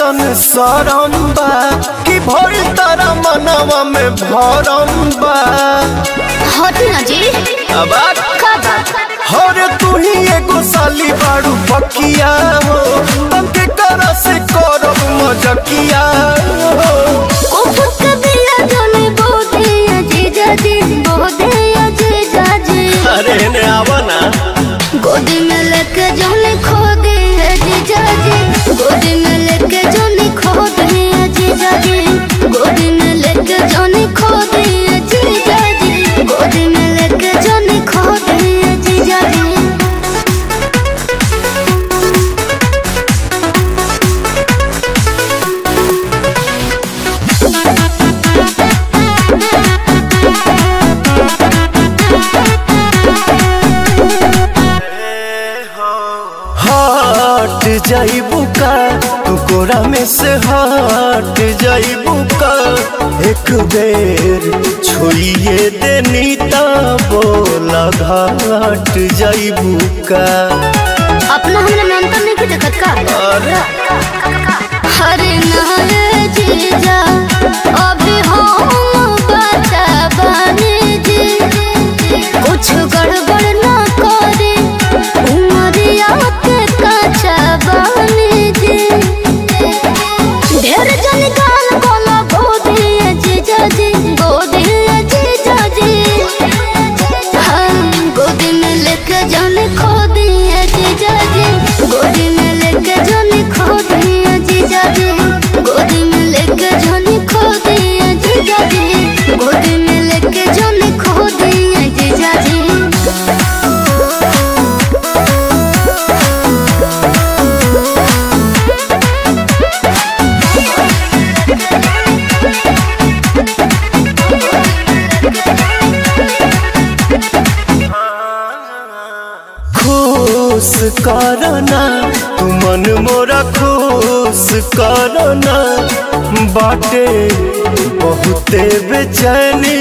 ऐसन सरम बा कि भइल तारा मनवा में भरम बा हटी ना जी अब का बात हरे तू ही एगो साली बाड़ू पकिया हो तंके करा से करब मजकिया हो उफक बिया जोने बोदे अजीजा जी बोदे अजीजा जी अरे ने आवा ना गोदी में लेके जोने खो दे अजीजा जी गोदी में लेके जोने खो दे अजीजा जी गोदी में लेके जोने खो दे अजीजा जी गोदी में लेके जोने खो दे अजीजा जी हट जाइबू का तू कोरा में से हट जाइबू का एक बेर छोड़िए देनी ता बोला घाट जाइबू का अपना हमरा मेंटल नहीं के देखत का अरे हरे नारे जीजा अभी हम बता बने जी कुछ गड़बड़ ना करे उमरिया के कच्चा बने जी ढेर जन गाल बोला गोदी जीजा जी गोदी जीजा जी हम गोदी में लेके जाने खो दिए जीजा जी गोदी में लेके जाने खो दिए जीजा जी गोदी में लेके जाने खो दिए जीजा जी गोदी में लेके जाने खो दिए जीजा जी खुश करना तू मन मोरा खुश करना बाटे बहुते बेचैनी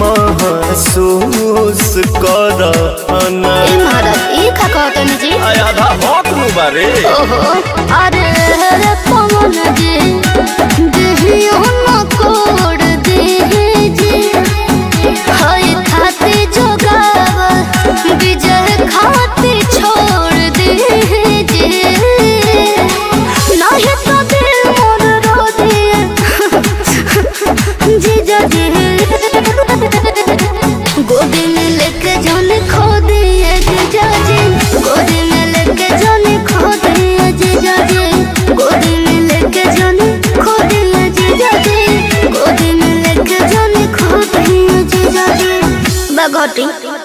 महसूस करना ए महाराज ई का कहतन जी आधा हक नु बारे ओहो अरे रे पवन जी देहियो न कोड देहि जी हाय खाते जोगाव विजय खाते छोड़ देहि जी नाही तो दिल मोर रो दिए जीजा जी गोदी में लेके जाने खो दिए जीजा जी गोदी में लेके जाने खो दिए जीजा जी गोदी में लेके जाने खो दिए जीजा जी गोदी में लेके जाने खो दिए जीजा जी बगोटी